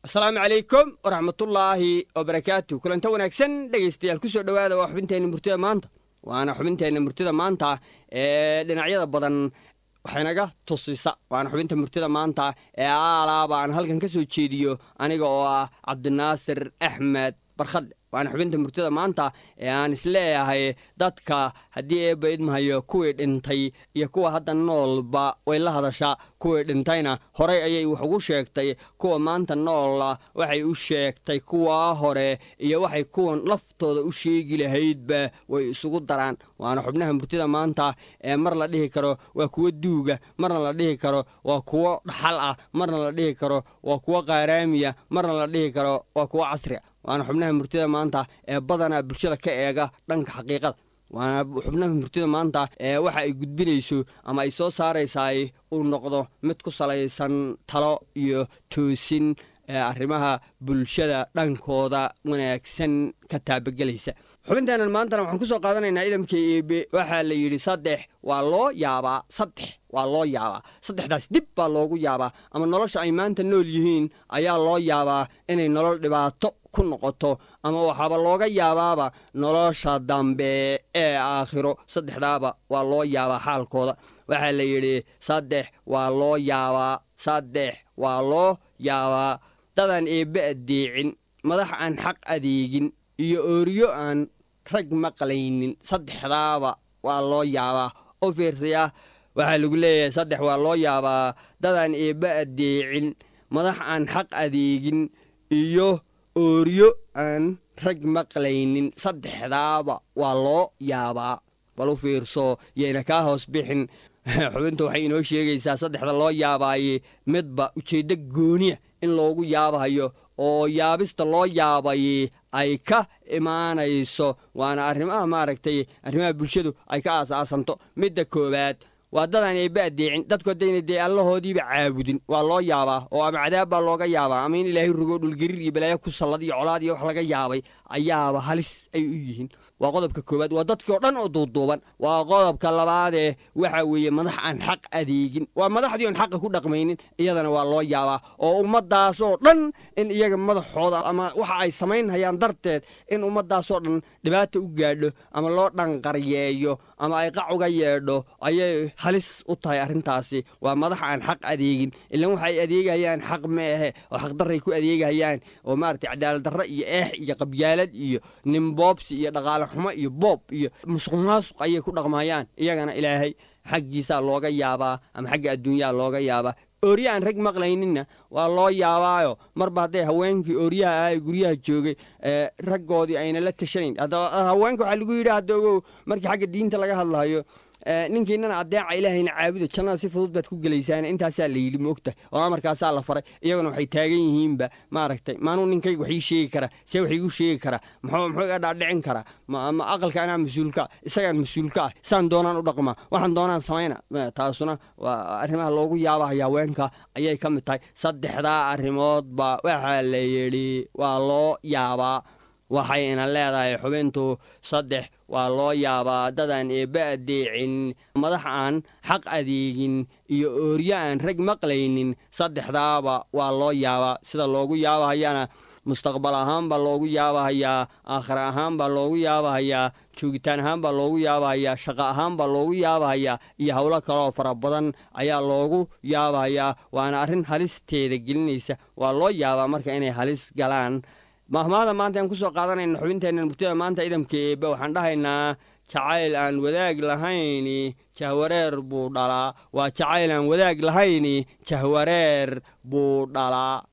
asalaamu calaykum waraxmatullaahi wabarakaatu kulanta wanaagsan dhegaystayaal kusoo dhowaada waa xubinteenna murtida maanta waana xubinteenna murtida maanta ee dhinacyada badan waxaynaga tusisa waana xubinta murtida maanta ee aalaaba aan halkan ka soo jeediyo aniga oo ah cabdinaasir axmed barkhadle waana xubinta murtida maanta ee aan isleeyahay dadka haddii eebba idmahayo kuwii dhintay iyo kuwa hadda noolba way la hadashaa kuwii dhintayna horay ayay wax ugu sheegtay kuwa maanta noola waxay u sheegtay kuwaa hore iyo waxay kuwan laftooda u sheegi lahaydba way isugu daraan waana xubnaha murtida maanta ee mar la dhihi karo waa kuwo duuga marna la dhihi karo waa kuwo dhaxal ah marna la dhihi karo waa kuwo qaaraamiya marna la dhihi karo waa kuwo casria waana xubnaha murtida maanta ee badanaa bulshada ka eega dhanka xaqiiqada waana xubnaha murtida maanta ee waxa ay gudbinayso ama ay soo saaraysaay uu noqdo mid ku salaysan talo iyo toosin ee arrimaha bulshada dhankooda wanaagsan ka taabagelaysa xubinteennan maantana waxaan ku soo qaadanaynaa idamka eebe waxaa la yidhi saddex waa loo yaabaa saddex waa loo yaabaa saddexdaas dib baa loogu yaabaa ama nolosha ay maanta nool yihiin ayaa loo yaabaa inay nolol dhibaato ku noqoto ama waxaaba looga yaabaaba nolosha dambe ee aakhiro saddexdaaba waa loo yaabaa xaalkooda waxaa la yidhi saddex waa loo yaabaa saddex waa loo yaabaa dadaan eebbe addeecin madax aan xaq adeegin iyo ooriyo aan rag maqlaynin saddexdaaba waa loo yaabaa oo fiirsaya waxaa lagu leeyahay saddex waa loo yaabaa dadaan eebbe addeecin madax aan xaq adeegin iyo ooriyo aan rag maqlaynin saddexdaaba waa loo yaabaa bal u fiirso yayna kaa hoos bixin xubintu waxay inoo sheegaysaa saddexda loo yaabaaye midba ujeeddo gooniya in loogu yaabayo oo yaabista loo yaabaye ay ka imaanayso waana arrimaha maaragtay arrimaha bulshadu ay ka aasaasanto midda koowaad waa dadaan eebba addeecin dadku haddayna dee allahoodiiba caabudin waa loo yaabaa oo ama cadaab baa looga yaabaa ama in ilaahay rogo dhulgariir iyo balaayo ku sallad iyo colaad iyo wax laga yaabay ayaaba halis ay u yihiin waa qodobka koowaad waa dadkii oo dhan oo duuduuban waa qodobka labaadee waxa weeye madax aan xaq adeegin waa madaxdii oon xaqa ku dhaqmaynin iyadana waa loo yaabaa oo ummaddaasoo dhan in iyaga madaxooda ama waxa ay samaynhayaan darteed in ummaddaasoo dhan dhibaata u gaadho ama loo dhanqaryeeyo ama ay qac uga yeedho ayay halis u tahay arrintaasi waa madax aan xaq adeegin ilan waxa ay adeegayaan xaq ma ahe oo xaqdarray ku adeegayaan oo maaragtay cadaalad darre iyo eex iyo qabyaalad iyo nimboobsi iyo dhaqaale xumo iyo boob iyo musuq maasuq ayay ku dhaqmayaan iyagana ilaahay xaggiisaa looga yaabaa ama xagga adduunyaha looga yaabaa oorya aan rag maqlayninna waa loo yaabaayo marba hadday haweenkii ooryaha ah ee guryaha joogay raggoodii ayna la tashanayn haweenka waxaa lagu yidhi hadda ogow markii xagga diinta laga hadlayo ninkiinana adeeca ilaahayna caabuda jannada si fudud baad ku gelaysaan intaasaa la yidhi maogtahay oo amarkaasaa la faray iyaguna waxay taagan yihiinba maaragtay maanuu ninkayga wax ii sheegi kara see wax iigu sheegi kara muxuu muxuu iga dhaadhicin karaa ma aqalka anaa mas-uulka ah isagaan mas-uulka ah saan doonaan u dhaqmaa waxaan doonaan samayna taasuna waa arrimaha loogu yaabahaya haweenka ayay ka mid tahay saddexdaa arrimoodba waxaa la yidhi waa loo yaabaa waxayna leedahay xubintu saddex waa loo yaabaa dadaan eebba addeecin madax aan xaq adeegin iyo ooryo aan rag maqlaynin saddexdaaba waa loo yaabaa sida loogu yaabahayana mustaqbal ahaan baa loogu yaabahayaa aakhira ahaan baa loogu yaabahayaa joogitaan ahaan baa loogu yaabahayaa shaqo ahaan baa loogu yaabahayaa iyo howlo kaleoo fara badan ayaa loogu yaabahayaa waana arrin halisteeda gelinaysa waa loo yaabaa marka inay halis galaan mahmaada maanta aan ku soo qaadanayna xubinteenna murtida maanta idamka eebbe waxaan dhahaynaa jacayl aan wadaag lahayni jahwareer buu dhalaa waa jacayl aan wadaag lahayni jahwareer buu dhalaa